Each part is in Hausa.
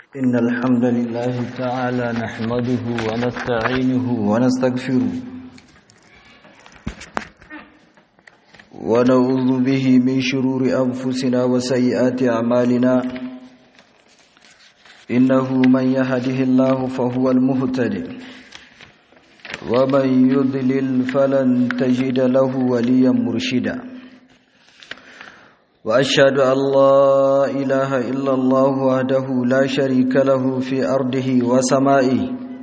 إن الحمد لله تعالى نحمده ونستعينه ونستغفره ونعوذ به من شرور أنفسنا وسيئات أعمالنا إنه من يهده الله فهو المهتد ومن يضلل فلن تجد له وليا مرشدا وأشهد أن لا إله إلا الله وحده لا شريك له في أرضه وسمائه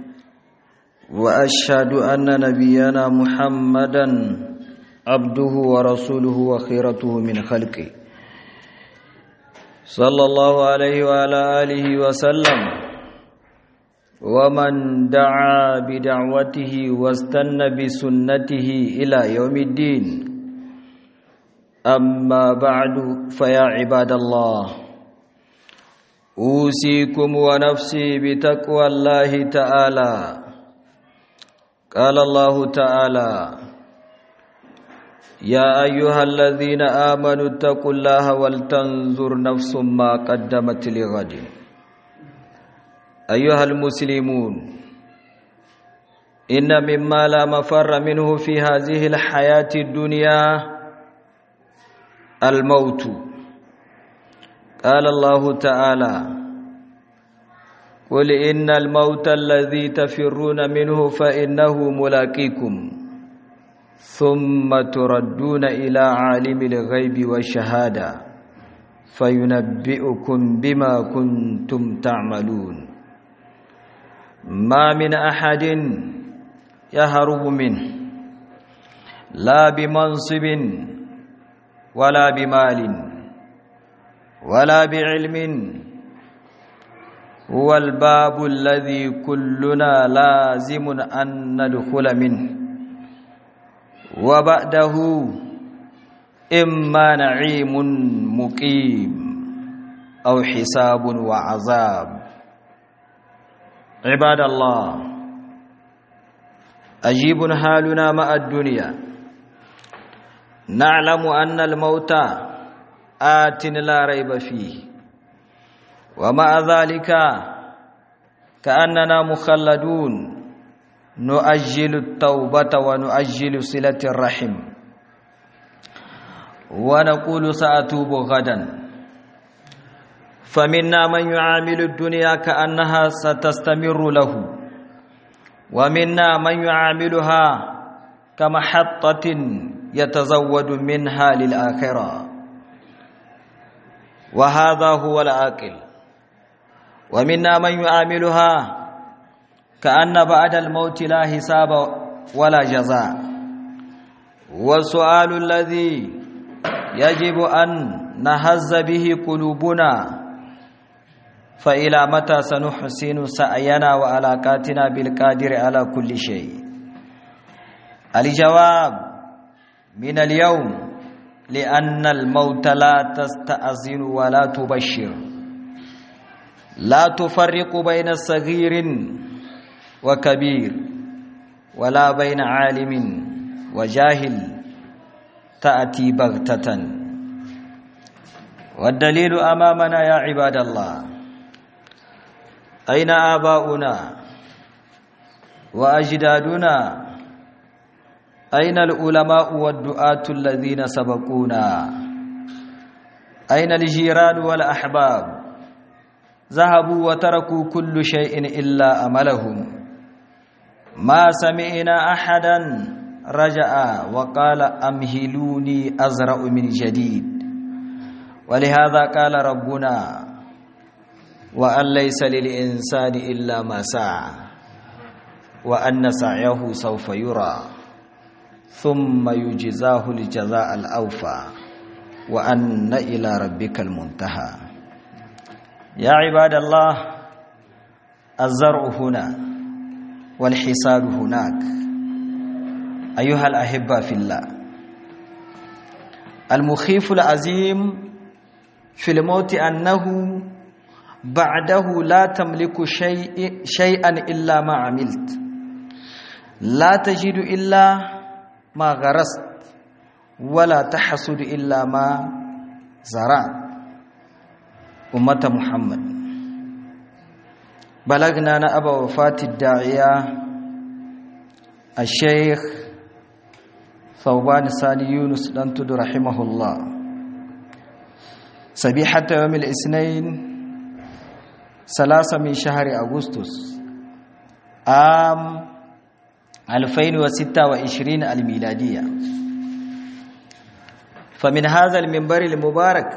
وأشهد أن نبينا محمدا عبده ورسوله وخيرته من خلقه صلى الله عليه وعلى آله وسلم ومن دعا بدعوته واستنى بسنته إلى يوم الدين أما بعد فيا عباد الله أوصيكم ونفسي بتقوى الله تعالى قال الله تعالى يا أيها الذين آمنوا اتقوا الله ولتنظر نفس ما قدمت لغد أيها المسلمون إن مما لا مفر منه في هذه الحياة الدنيا الموت قال الله تعالى قل إن الموت الذي تفرون منه فإنه ملاقيكم ثم تردون إلى عالم الغيب والشهادة فينبئكم بما كنتم تعملون ما من أحد يهرب منه لا بمنصب ولا بمال ولا بعلم هو الباب الذي كلنا لازم أن ندخل منه وبعده إما نعيم مقيم أو حساب وعذاب عباد الله أجيب حالنا مع الدنيا نعلم أن الموت آت لا ريب فيه ومع ذلك كأننا مخلدون نؤجل التوبة ونؤجل صلة الرحم ونقول سأتوب غدا فمنا من يعامل الدنيا كأنها ستستمر له ومنا من يعاملها كمحطة يتزود منها للآخرة وهذا هو العاقل ومنا من يعاملها كأن بعد الموت لا حساب ولا جزاء والسؤال الذي يجب أن نهز به قلوبنا فإلى متى سنحسن سعينا وعلاقاتنا بالقادر على كل شيء الجواب من اليوم لأن الموت لا تستأذن ولا تبشر لا تفرق بين صغير وكبير ولا بين عالم وجاهل تأتي بغتة والدليل أمامنا يا عباد الله أين آباؤنا وأجدادنا أين العلماء والدعاة الذين سبقونا أين الجيران والأحباب ذهبوا وتركوا كل شيء إلا أملهم ما سمعنا أحدا رجع وقال أمهلوني أزرع من جديد ولهذا قال ربنا وأن ليس للإنسان إلا ما سعى وأن سعيه سوف يرى ثم يجزاه الجزاء الأوفى وأن إلى ربك المنتهى يا عباد الله الزرع هنا والحصاد هناك أيها الأحبة في الله المخيف العظيم في الموت أنه بعده لا تملك شيء شيئا إلا ما عملت لا تجد إلا ما غرست ولا تحصد إلا ما زرعت ummata muhammad بلغنا نأبا وفاة الداعية الشيخ ثوبان سالي يونس دنتد رحمه الله سبيحة يوم الاثنين ثلاثة من شهر أغسطس عام 2026 الميلادية فمن هذا المنبر المبارك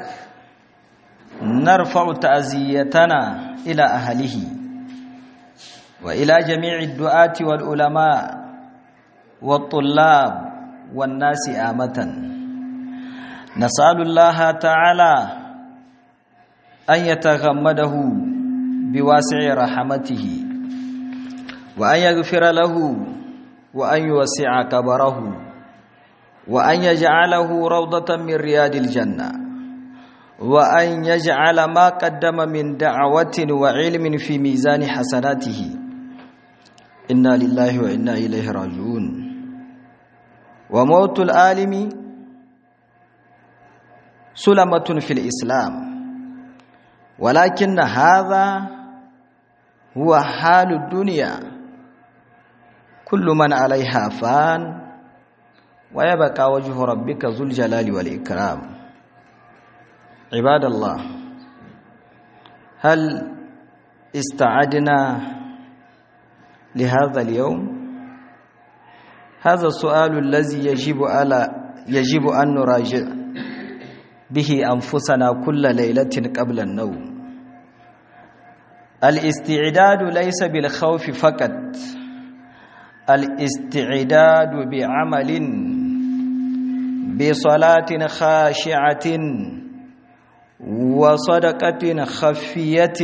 نرفع تعزيتنا إلى أهله وإلى جميع الدعاة والعلماء والطلاب والناس آمة نسأل الله تعالى أن يتغمده بواسع رحمته وأن يغفر له وأن يوسع كبره وأن يجعله روضة من رياض الجنة وأن يجعل ما قدم من دعوة وعلم في ميزان حسناته إنا لله وإنا إليه راجعون وموت العالم سلمة في الإسلام ولكن هذا هو حال الدنيا كل من عليها فان ويبقى وجه ربك ذو الجلال والإكرام عباد الله هل استعدنا لهذا اليوم هذا السؤال الذي يجب على يجب أن نراجع به أنفسنا كل ليلة قبل النوم الاستعداد ليس بالخوف فقط الاستعداد بعمل بصلاة خاشعة وصدقة خفية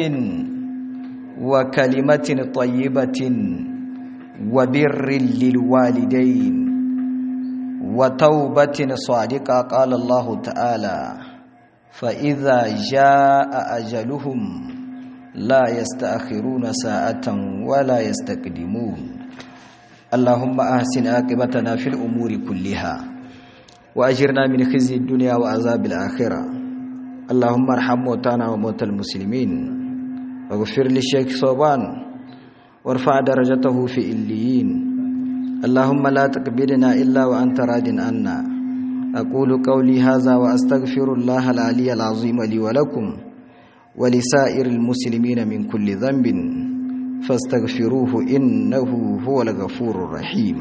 وكلمة طيبة وبر للوالدين وتوبة صادقة قال الله تعالى فإذا جاء أجلهم لا يستأخرون ساعة ولا يستقدمون اللهم أحسن عاقبتنا في الأمور كلها وأجرنا من خزي الدنيا وعذاب الآخرة اللهم ارحم موتانا وموتى المسلمين واغفر للشيخ صوبان وارفع درجته في إليين اللهم لا تقبلنا إلا وأنت راد عنا أقول قولي هذا وأستغفر الله العلي العظيم لي ولكم ولسائر المسلمين من كل ذنب فاستغفروه إنه هو الغفور الرحيم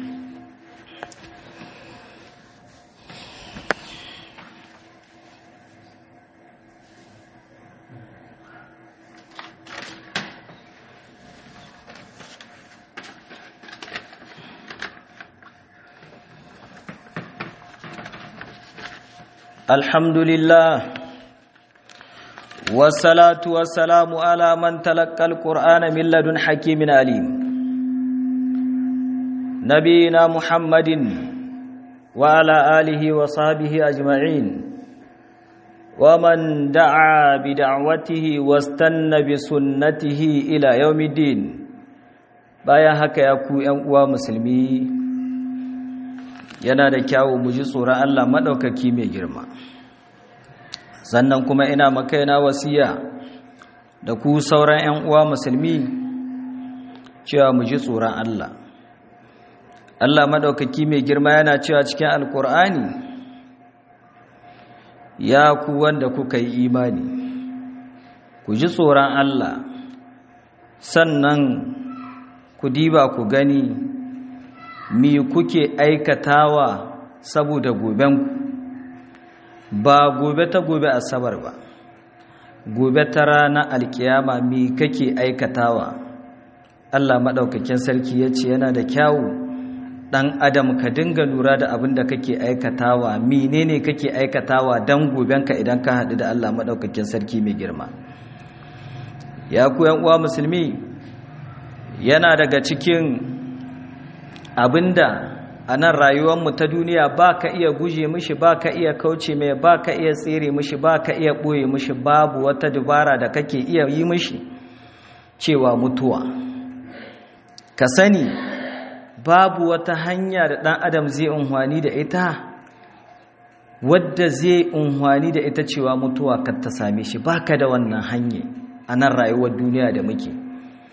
الحمد لله والصلاة والسلام على من تلقى القرآن من لدن حكيم عليم نبينا محمد وعلى آله وصحبه أجمعين ومن دعا بدعوته واستنى بسنته إلى يوم الدين bayan haka ya ku ‘yan uwa musulmi yana da kyawu mu ji tsoron Allah maɗaukaki mai girma sannan kuma ina makaina wasiya da ku sauran 'yan uwa musulmi cewa mu ji tsoron Allah Allah maɗaukaki mai girma yana cewa cikin alkur'ani ya ku wanda kuka yi imani ku ji tsoron Allah sannan ku diba ku gani mi kuke aikatawa saboda gobenku ba gobe ta gobe asabar ba gobe ta rana alkiyama mi kake aikatawa Allah maɗaukakin sarki ya ce yana da kyawu ɗan adam ka dinga lura da abin da kake aikatawa menene kake aikatawa don gobenka idan ka haɗu da Allah maɗaukakin sarki mai girma ya ku uwa musulmi yana daga cikin abinda a nan rayuwarmu ta duniya ba ka iya guje mishi ba ka iya kauce mai ba ka iya tsere mishi ba ka iya ɓoye mishi babu wata dubara da kake iya yi mishi cewa mutuwa ka sani babu wata hanya da ɗan adam zai unhwani da ita wadda zai unhwani da ita cewa mutuwa ka ta same shi ba ka da wannan hanya a nan rayuwar duniya da muke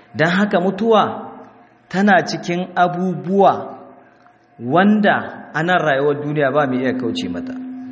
don haka mutuwa tana cikin abubuwa wanda a nan rayuwar duniya ba mai iya kauce mata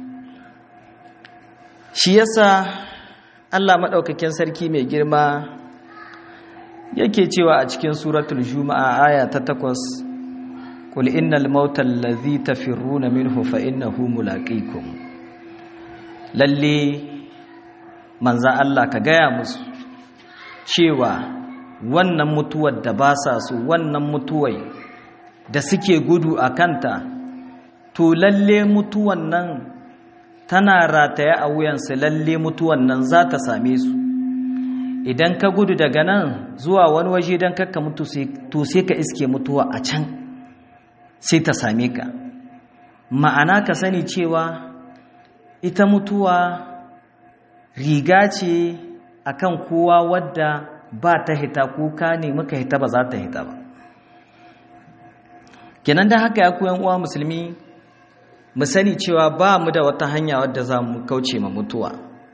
shi yasa Allah maɗaukakin sarki mai girma yake cewa a cikin suratul juma'a aya ta takwas qul innal mauta allazi tafirruna minhu fa innahu mulaqikum lalle manza Allah ka gaya musu cewa wannan mutuwar da ba sa su wannan mutuwai da suke gudu a kanta to lalle mutuwan nan tana rataye a wuyansu lalle mutuwan nan za ta same su idan ka gudu daga nan zuwa wani waje don kakka mutu to sai ka iske mutuwa a can sai ta same ka ma'ana ka sani cewa ita mutuwa riga ce akan kowa wadda ba ta hita kuka ne muka hita ba za ta hita ba kenan da haka ya koyan uwa musulmi mu sani cewa ba mu da wata hanya wadda za mu kauce ma mutuwa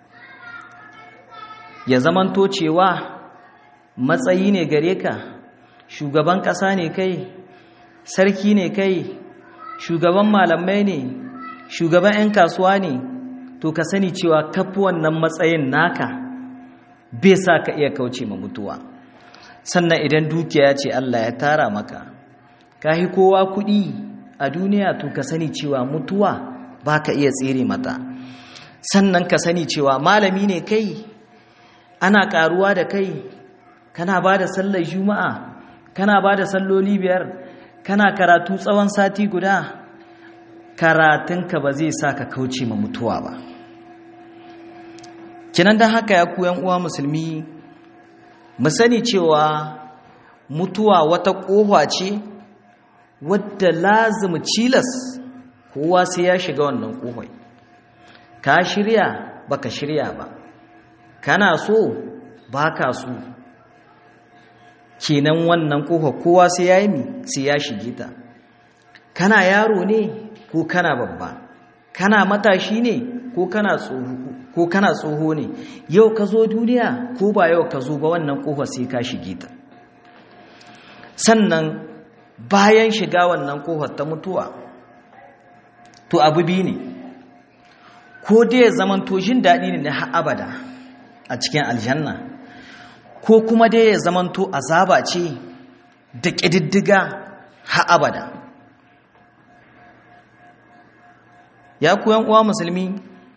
ya zamanto cewa matsayi ne gare ka shugaban ƙasa ne kai sarki ne kai shugaban malamai ne shugaban 'yan kasuwa ne to ka sani cewa kafi wannan matsayin naka bai sa ka iya kauce ma mutuwa sannan idan dukiya ce Allah ya tara maka ka yi kowa kuɗi a duniya to ka sani cewa mutuwa ba ka iya tsere mata sannan ka sani cewa malami ne kai ana ƙaruwa da kai kana ba da sallar juma'a kana ba da salloli biyar kana karatu tsawon sati guda karatunka ba zai sa ka kauce ma mutuwa ba kinan da haka ya koyan uwa musulmi mu sani cewa mutuwa wata ƙofa ce wadda lazimi cilas kowa sai ya shiga wannan ƙofai ka shirya baka shirya ba kana so baka so kenan wannan ƙofa kowa sai ya yi sai ya shige ta kana yaro ne ko kana babba kana matashi ne ko kana tsoho ko kana tsoho ne yau ka zo duniya ko ba yau ka zo ba wannan kofa sai ka shige ta sannan bayan shiga wannan kofar ta mutuwa to abu biyu ne ko dai ya zaman to jin daɗi ne na abada a cikin aljanna ko kuma dai ya zaman to azaba ce da ƙididdiga ha abada ya kuyan uwa musulmi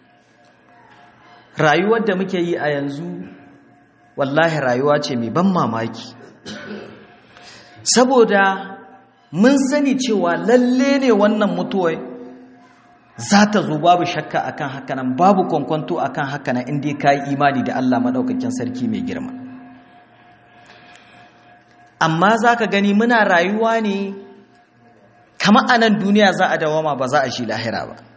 rayuwar da muke yi a yanzu wallahi rayuwa ce mai ban mamaki saboda mun sani cewa lalle ne wannan mutuwai za ta zo babu shakka akan hakanan babu kwankwanto akan hakanan inda ka yi imani da Allah maɗaukakin sarki mai girma amma za ka gani muna rayuwa ne kama a nan duniya za a dawama ba za a shi lahira ba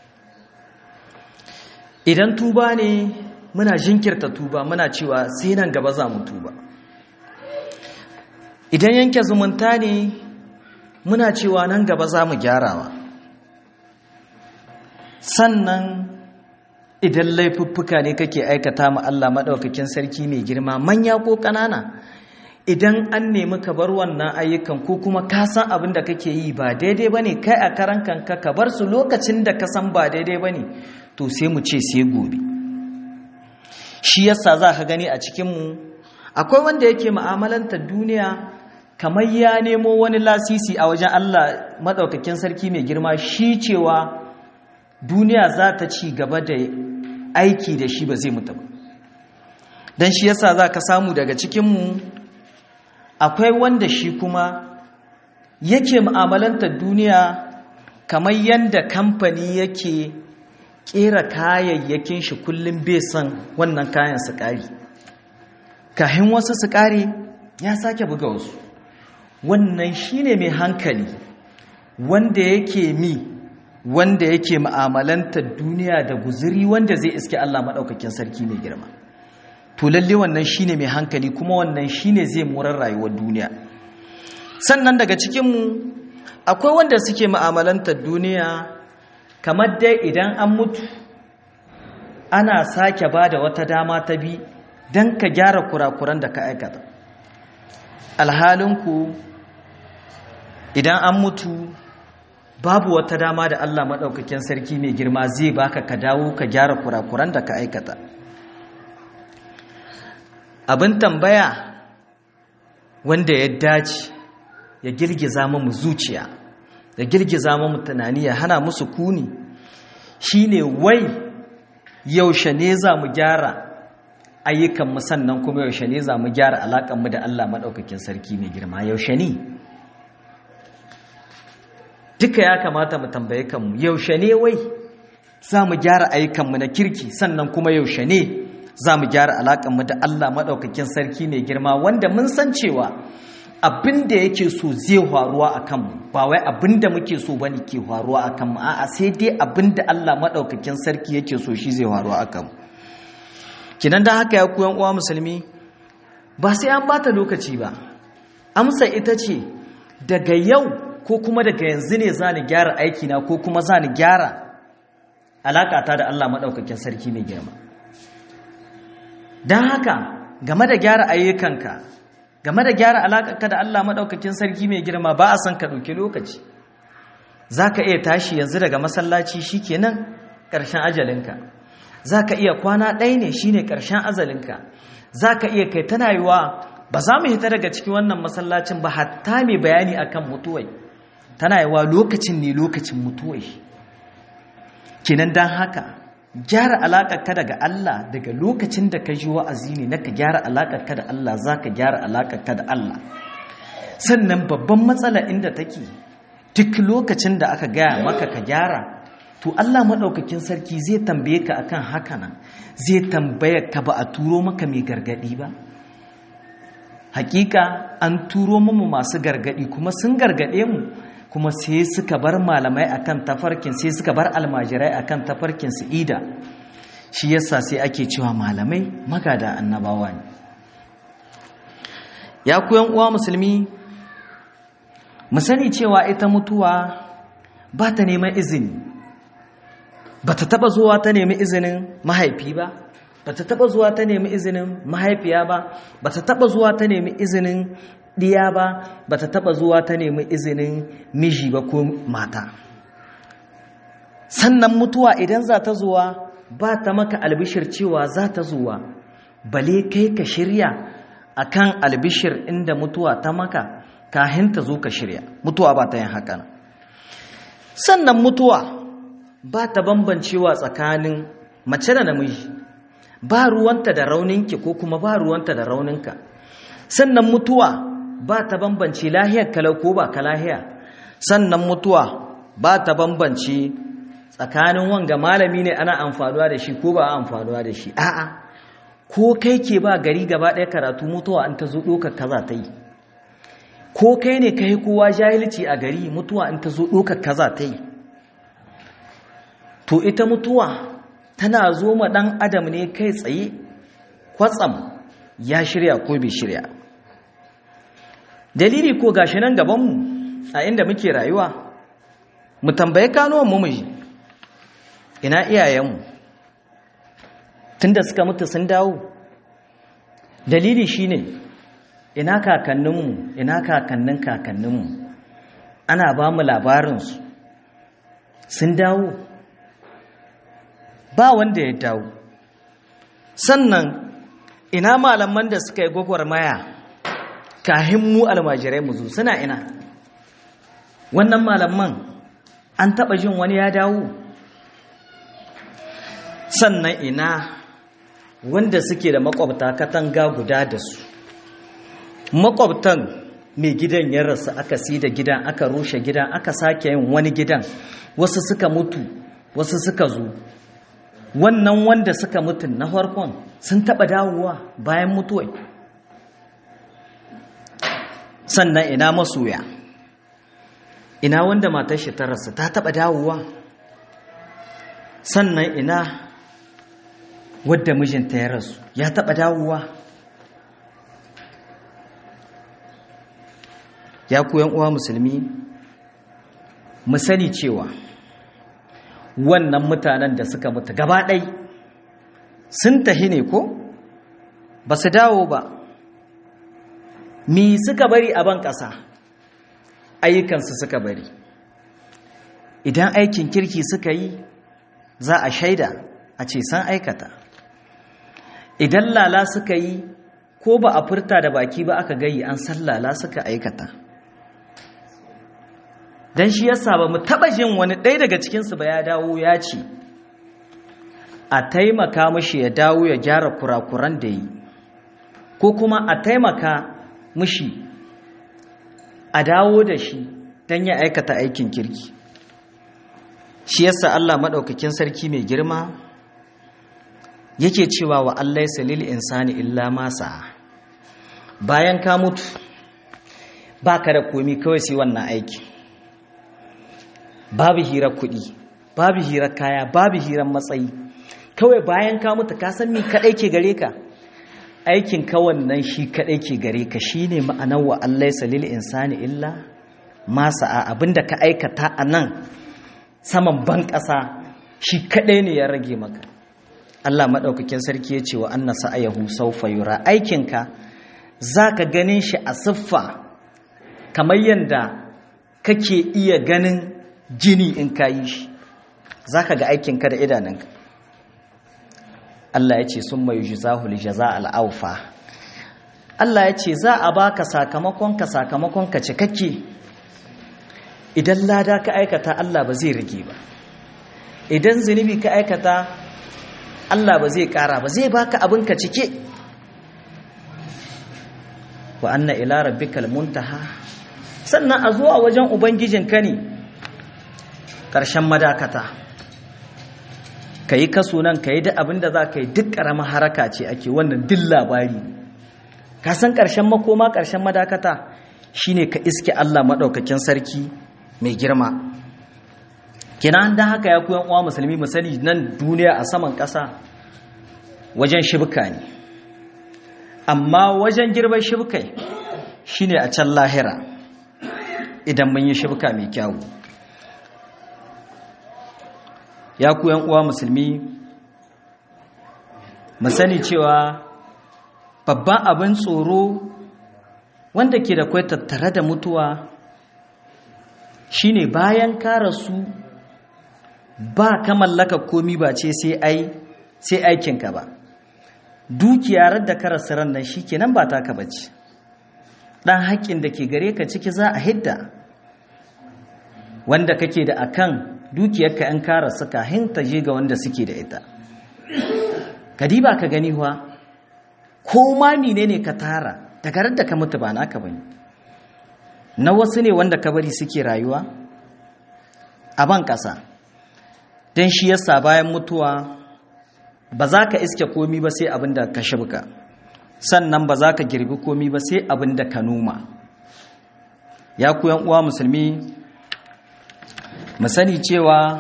idan tuba ne muna jinkirta tuba muna cewa sai nan gaba za mu tuba idan yanke zumunta ne muna cewa nan gaba za mu gyarawa sannan idan laifuffuka ne kake aikata ma Allah maɗaukakin sarki mai girma manya ko ƙanana idan an nemi ka bar wannan ayyukan ko kuma ka san abin da kake yi ba daidai ba ne kai a karan kanka ka bar su lokacin da ka san ba daidai ba ne to sai mu ce sai gobe shi yasa za ka gani a cikinmu akwai wanda yake ma'amalanta duniya kamar ya nemo wani lasisi a wajen Allah maɗaukakin sarki mai girma shi cewa duniya za ta ci gaba da aiki da shi ba zai mutu ba don shi yasa za ka samu daga cikinmu akwai wanda shi kuma yake ma'amalanta duniya kamar yadda kamfani yake kera kayayyakin shi kullum bai son wannan kayan su ƙari kahin wasu su ƙari ya sake buga wasu wannan shine mai hankali wanda yake mi wanda yake ma'amalantar duniya da guzuri wanda zai iske Allah maɗaukakin sarki mai girma to lalle wannan shine mai hankali kuma wannan shine zai murar rayuwar duniya sannan daga cikinmu akwai wanda suke ma'amalantar duniya kamar dai idan an mutu ana sake ba da wata dama ta bi don ka gyara kurakuran da ka aikata alhalinku idan an mutu babu wata dama da Allah maɗaukakin sarki mai girma zai baka ka dawo ka gyara kurakuran da ka aikata abin tambaya wanda ya dace ya girgiza mu zuciya ya girgiza mu tunani ya hana musu kuni shine wai yaushe ne za mu gyara ayyukanmu sannan kuma yaushe ne za mu gyara alaƙanmu da Allah maɗaukakin sarki mai girma yaushe ne duka ya kamata mu tambaye kanmu yaushe ne wai za mu gyara ayyukanmu na kirki sannan kuma yaushe ne za mu gyara alaƙanmu da Allah maɗaukakin sarki mai girma wanda mun san cewa abin da yake so zai faruwa a kanmu ba wai abin da muke so bane ke faruwa a kanmu a'a sai dai abin da Allah maɗaukakin sarki yake so shi zai faruwa a kanmu kinan da haka ya koyan uwa musulmi ba sai an bata lokaci ba amsa ita ce daga yau ko kuma daga yanzu ne za ni gyara aikina ko kuma za ni gyara alaƙata da Allah maɗaukakin sarki mai girma don haka game da gyara ayyukanka game da gyara alaƙarka da Allah maɗaukakin sarki mai girma ba a son ka ɗauki lokaci za ka iya tashi yanzu daga masallaci shi kenan ƙarshen ajalinka za ka iya kwana ɗaya ne shi ne ƙarshen azalinka za ka iya kai tana yiwa ba za mu hita daga cikin wannan masallacin ba hatta mai bayani akan mutuwai tana yiwa lokacin ne lokacin mutuwai kenan don haka gyara alaƙarka daga Allah daga lokacin da ka ji wa'azi ne na ka gyara alaƙarka da Allah za ka gyara alaƙarka da Allah sannan babban matsala inda take duk lokacin da aka gaya maka ka gyara to Allah maɗaukakin sarki zai tambaye ka akan haka nan zai tambaye ka ba a turo maka mai gargaɗi ba hakika an turo mu masu gargaɗi kuma sun gargaɗe mu kuma sai suka bar malamai akan tafarkin sai suka bar almajirai akan tafarkin su ida shi yasa sai ake cewa malamai magada annabawa ne ya koyan uwa musulmi mu sani cewa ita mutuwa ba ta neman izini ba ta taba zuwa ta nemi izinin mahaifi ba ba ta taba zuwa ta nemi izinin mahaifiya ba ba ta taba zuwa ta nemi izinin ɗiya ba ba ta taɓa zuwa ta nemi izinin miji ba ko mata sannan mutuwa idan za ta zuwa ba ta maka albishir cewa za ta zuwa bale kai ka shirya akan albishir inda mutuwa ta maka kahin ta zo ka shirya mutuwa ba ta yin haka sannan mutuwa ba ta bambancewa tsakanin mace da namiji ba ruwanta da rauninki ko kuma ba ruwanta da rauninka sannan mutuwa ba ta bambance lahiyar kalau ko ba ka lahiya sannan mutuwa ba ta bambance tsakanin wanga malami ne ana amfanuwa da shi ko ba amfanuwa da shi a'a ko kai ke ba gari gaba ɗaya karatu mutuwa an ta zo ɗaukar kaza ta yi ko kai ne kai kowa jahilci a gari mutuwa an ta zo ɗaukar kaza ta yi to ita mutuwa tana zo ma ɗan adam ne kai tsaye kwatsam ya shirya ko bai shirya dalili ko gashi nan gabanmu a inda muke rayuwa mu tambaye kanuwan mu miji ina iyayenmu tunda suka mutu sun dawo dalili shine ina kakanninmu ina kakannin kakanninmu ana ba mu labarinsu sun dawo ba wanda ya dawo sannan ina malaman da suka yi gwagwarmaya kahin mu almajirai mu zo suna ina wannan malaman an taba jin wani ya dawo sannan ina wanda suke da makwabta katanga guda da su makwabtan mai gidan ya rasu aka si da gidan aka rushe gidan aka sake yin wani gidan wasu suka mutu wasu suka zo wannan wanda suka mutu na farkon sun taba dawowa bayan mutuwai sannan ina masoya ina wanda matar shi ta rasu ta taba dawowa sannan ina wadda mijinta ya rasu ya taba dawowa ya koyan uwa musulmi mu sani cewa wannan mutanen da suka mutu gaba ɗai sun tahi ne ko ba su dawo ba mi suka bari a ban ƙasa ayyukansu suka bari idan aikin kirki suka yi za a shaida a ce san aikata idan lala suka yi ko ba a furta da baki ba aka gayi an san lala suka aikata don shi yasa ba mu taɓa jin wani ɗaya daga cikinsu ba ya dawo ya ce a taimaka mashi ya dawo ya gyara kurakuran da yi ko kuma a taimaka mashi a dawo da shi don ya aikata aikin kirki shi yasa Allah maɗaukakin sarki mai girma yake cewa wa Allah salil insani illa masa bayan ka mutu ba ka da komi kawai sai wannan aiki babu hirar kuɗi babu hirar kaya babu hirar matsayi kawai bayan ka mutu ka san mi kaɗai ke gare ka aikin ka wannan shi kaɗai ke gare ka shine ma'anar wa Allah salil insani illa masa a abinda ka aikata a nan saman ban ƙasa shi kaɗai ne ya rage maka Allah maɗaukakin sarki ya ce wa anna sa'ayahu saufa yura aikinka za ka ganin shi a siffa kamar yadda kake iya ganin jini in ka yi shi za ka ga aikinka da idanunka Allah ya ce sun mai jizahul jaza al'aufa Allah ya ce za a baka sakamakonka sakamakonka cikakke idan lada ka aikata Allah ba zai rage ba idan zunubi ka aikata Allah ba zai kara ba zai baka abinka cike wa anna ila rabbikal muntaha sannan a zuwa wajen ubangijinka ne ƙarshen madakata ka yi kaso nan ka yi duk abin da za ka yi duk ƙaramin haraka ce ake wannan duk labari ka san ƙarshen makoma ƙarshen madakata shine ka iske Allah maɗaukakin sarki mai girma kina da haka ya kuyan uwa musulmi mu sani nan duniya a saman ƙasa wajen shibka ne amma wajen girban shibkai shine a can lahira idan mun yi shibka mai kyawu ya kuyan uwa musulmi mu sani cewa babban abin tsoro wanda ke da kwai tattare da mutuwa shine bayan ka rasu ba ka mallaka komi ba ce sai ai sai aikinka ba dukiyar da ka rasu ran nan shikenan ba taka bace dan haƙƙin da ke gare ka ciki za a hidda wanda kake da akan dukiyarka in ka rasu kahin ta je ga wanda suke da ita kadiba ka gani huwa ko ma menene ka tara daga da ka mutu ba naka bane na wasu ne wanda ka bari suke rayuwa a ban ƙasa don shi yasa bayan mutuwa ba za ka iske komi ba sai abin da ka shibka sannan ba za ka girbi komi ba sai abin da ka noma ya kuyan uwa musulmi mu sani cewa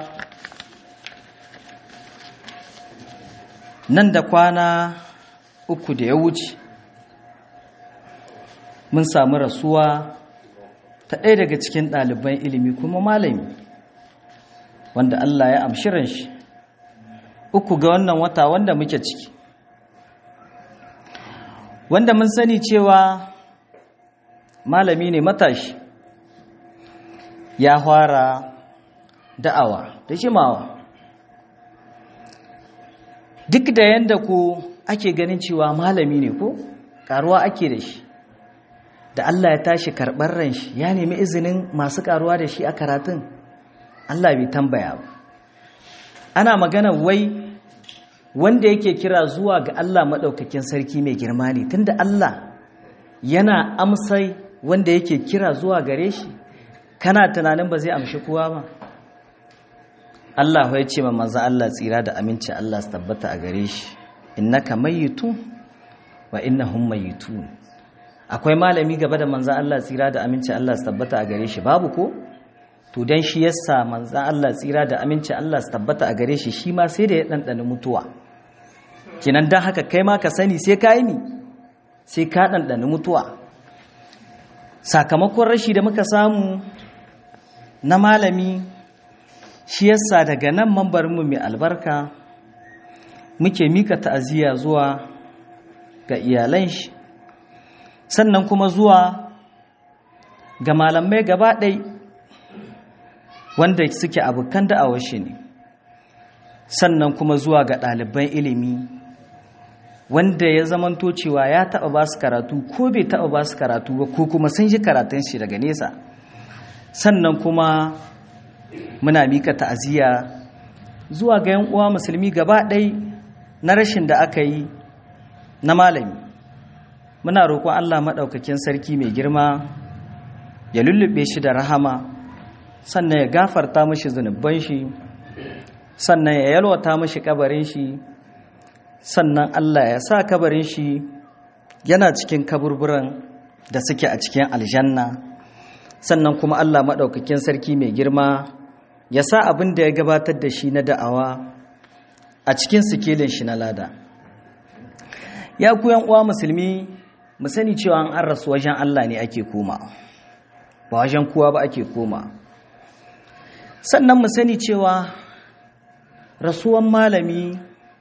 nan da kwana uku da ya wuce mun samu rasuwa ta ɗaya daga cikin ɗaliban ilimi kuma malami wanda Allah ya amshirin shi uku ga wannan wata wanda muke ciki wanda mun sani cewa malami ne matashi ya fara da'awa da jimawa duk da yadda ku ake ganin cewa malami ne ko karuwa ake da shi da Allah ya tashi karɓar ran shi ya nemi izinin masu karuwa da shi a karatun Allah bai tambaya ba ana magana wai wanda yake kira zuwa ga Allah maɗaukakin sarki mai girma ne tunda Allah yana amsai wanda yake kira zuwa gare shi kana tunanin ba zai amshi kowa ba Allah ya ce ma manzo Allah tsira da aminci Allah su tabbata a gare shi innaka mayyitu wa innahum mayyitun akwai malami gaba da manzo Allah tsira da aminci Allah su tabbata a gare shi babu ko to dan shi yasa manzo Allah tsira da aminci Allah su tabbata a gare shi shi ma sai da ya dandana mutuwa kinan dan haka kai ma ka sani sai ka yi ni sai ka dandana mutuwa sakamakon rashi da muka samu na malami shi yasa daga nan mambarinmu mai albarka muke mika ta'aziyya zuwa ga iyalan shi sannan kuma zuwa ga malamai gaba ɗai wanda suke abokan da'awar shi ne sannan kuma zuwa ga ɗaliban ilimi wanda ya zamanto cewa ya taɓa ba su karatu ko bai taɓa ba su karatu ba ko kuma sun ji karatun shi daga nesa sannan kuma muna mika ta'aziyya zuwa ga yan uwa musulmi gaba ɗai na rashin da aka yi na malami muna roƙon Allah maɗaukakin sarki mai girma ya lullube shi da rahama sannan ya gafarta mashi zunuban shi sannan ya yalwata mashi kabarin shi sannan Allah ya sa kabarin shi yana cikin kaburburan da suke a cikin aljanna sannan kuma Allah maɗaukakin sarki mai girma ya sa abin da ya gabatar da shi na da'awa a cikin sikelin shi na lada ya ku uwa musulmi mu sani cewa an rasu wajen Allah ne ake koma ba wajen kowa ba ake koma sannan mu sani cewa rasuwan malami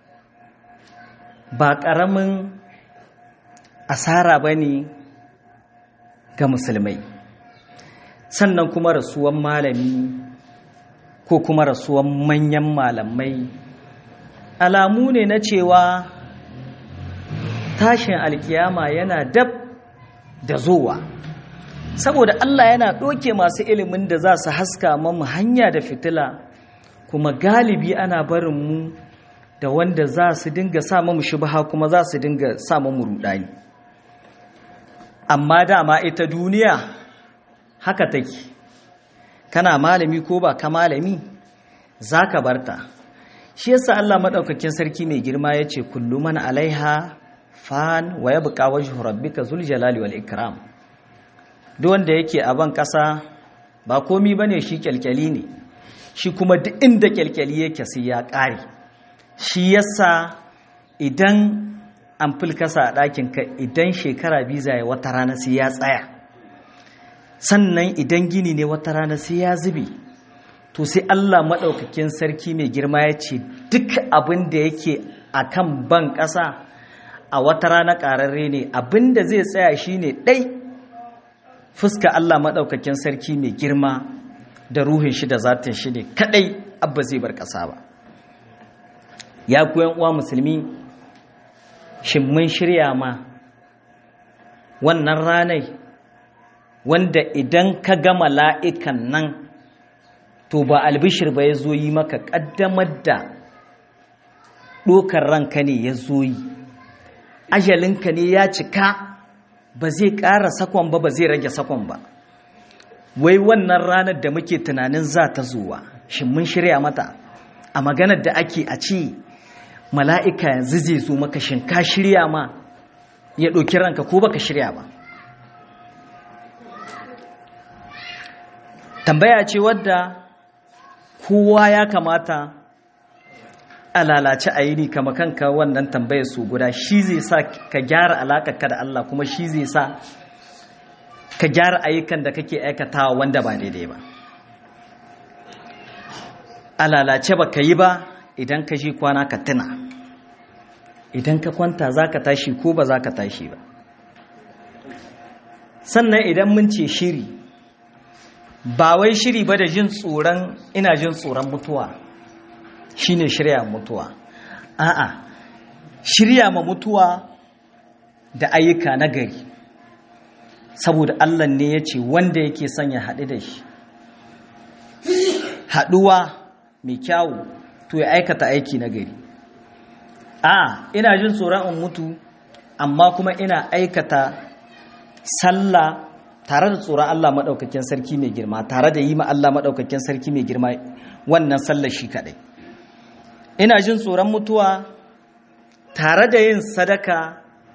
ba ƙaramin asara ba ne ga musulmai sannan kuma rasuwan malami ko kuma rasuwan manyan malamai alamu ne na cewa tashin alkiyama yana dab da zowa saboda Allah yana ɗoke masu ilimin da za su haska mamu hanya da fitila kuma galibi ana barin mu da wanda za su dinga sa mamu shubha kuma za su dinga sa mamu rudani amma dama ita duniya haka take kana malami ko ba ka malami za ka barta shi yasa Allah maɗaukakin sarki mai girma ya ce kullu man alaiha fan wa ya buƙa wajhu rabbika zul jalali wal ikram duk wanda yake a ban ƙasa ba komi bane shi kyalkyali ne shi kuma duk inda kyalkyali yake sai ya ƙare shi yasa idan an fulkasa a ɗakin ka idan shekara biza ya wata rana sai ya tsaya sannan idan gini ne wata rana sai ya zube to sai Allah maɗaukakin sarki mai girma ya ce duk abin da yake a kan ban ƙasa a wata rana ƙararre ne abin da zai tsaya shi ne ɗai fuska Allah maɗaukakin sarki mai girma da ruhin shi da zatin shi ne kaɗai abba zai bar ƙasa ba ya kuyan uwa musulmi shin mun shirya ma wannan ranai wanda idan ka ga mala'ikan nan to ba albishir ba ya zo yi maka ƙaddamar da ɗokar ranka ne ya zo yi ajalinka ne ya cika ba zai ƙara sakon ba ba zai rage sakon ba wai wannan ranar da muke tunanin za ta zuwa shi mun shirya mata a maganar da ake a ce mala'ika yanzu zai zo maka shin ka shirya ma ya ɗauki ranka ko baka shirya ba tambaya ce wadda kowa ya kamata a lalace a yi ni kama kanka wannan tambayar su guda shi zai sa ka gyara alaƙarka da Allah kuma shi zai sa ka gyara ayyukan da kake aikatawa wanda ba daidai ba a lalace ba ka yi ba idan ka ji kwana ka tuna idan ka kwanta za ka tashi ko ba za ka tashi ba sannan idan mun ce shiri ba wai shiri ba da jin tsoron ina jin tsoron mutuwa shine shirya mutuwa a'a shirya ma mutuwa da ayyuka na gari saboda Allah ne ya ce wanda yake son ya haɗu da shi haɗuwa mai kyawu to ya aikata aiki na gari a ina jin tsoron in mutu amma kuma ina aikata sallah tare da tsoron Allah maɗaukakin sarki mai girma tare da yi ma Allah maɗaukakin sarki mai girma wannan sallar shi kaɗai ina jin tsoron mutuwa tare da yin sadaka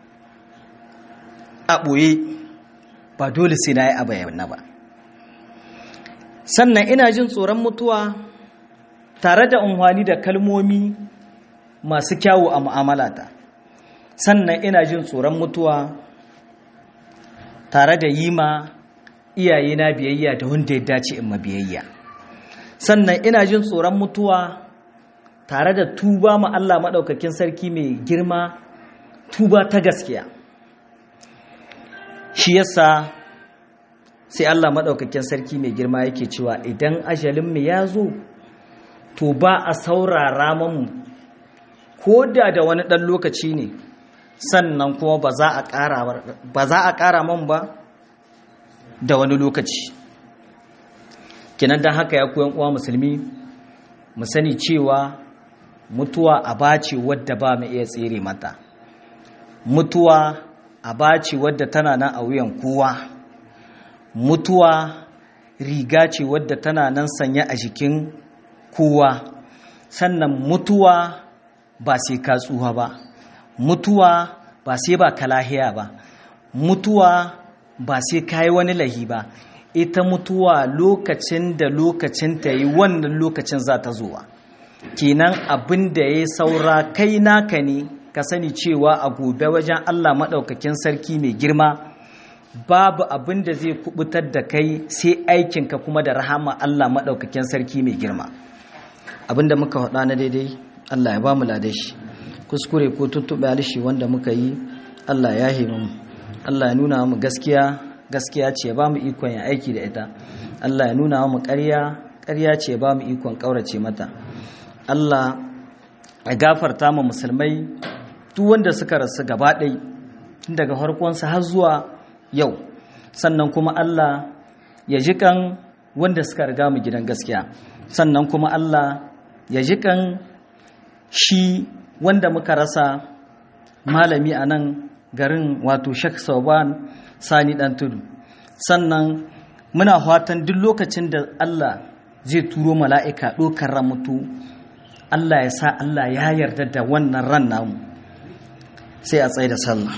a ɓoye ba dole sai na yi a bayyana ba sannan ina jin tsoron mutuwa tare da unhwani da kalmomi masu kyawu a mu'amalata sannan ina jin tsoron mutuwa tare da yi ma iyayena biyayya da wanda ya dace in ma biyayya sannan ina jin tsoron mutuwa tare da tuba ma Allah maɗaukakin sarki mai girma tuba ta gaskiya shi yasa sai Allah maɗaukakin sarki mai girma yake cewa idan ajalinmu ya zo to ba a saurara mamu ko da da wani ɗan lokaci ne sannan kuma ba za a ƙara man ba da wani lokaci kinan don haka ya koyan uwa musulmi mu sani cewa mutuwa a bace wadda ba mu iya tsere mata mutuwa a bace wadda tana nan a wuyan kowa mutuwa riga ce wadda tana nan sanya a jikin kowa sannan mutuwa ba sai ka tsuha ba mutuwa ba sai ba ka lahiya ba mutuwa ba sai ka yi wani lahi ba ita mutuwa lokacin da lokacin ta yi wannan lokacin za ta zuwa kenan abin da ya saura kai naka ne ka sani cewa a gobe wajen allah maɗaukakin sarki mai girma babu abin da zai kubutar da kai sai aikinka kuma da rahama allah maɗaukakin sarki mai girma abin da muka faɗa na daidai allah ya ba mu ladashi kuskure ko tuttuɓe alishi wanda muka yi allah ya himu allah ya nuna mu gaskiya gaskiya ce ba mu ikon ya aiki da ita Allah ya nuna mu ƙarya ƙarya ce ba mu ikon ƙaurace mata Allah ya gafarta mu musulmai duk wanda suka rasu gaba ɗai tun daga farkonsa har zuwa yau sannan kuma Allah ya ji kan wanda suka riga mu gidan gaskiya sannan kuma Allah ya ji kan shi wanda muka rasa malami a nan garin wato Sheikh Sauban sani dan tudu sannan muna fatan duk lokacin da Allah zai turo mala'ika ɗokar ran mutu Allah ya sa Allah ya yarda da wannan ran namu sai a tsaye da sallah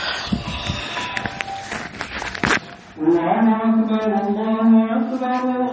الله أكبر الله أكبر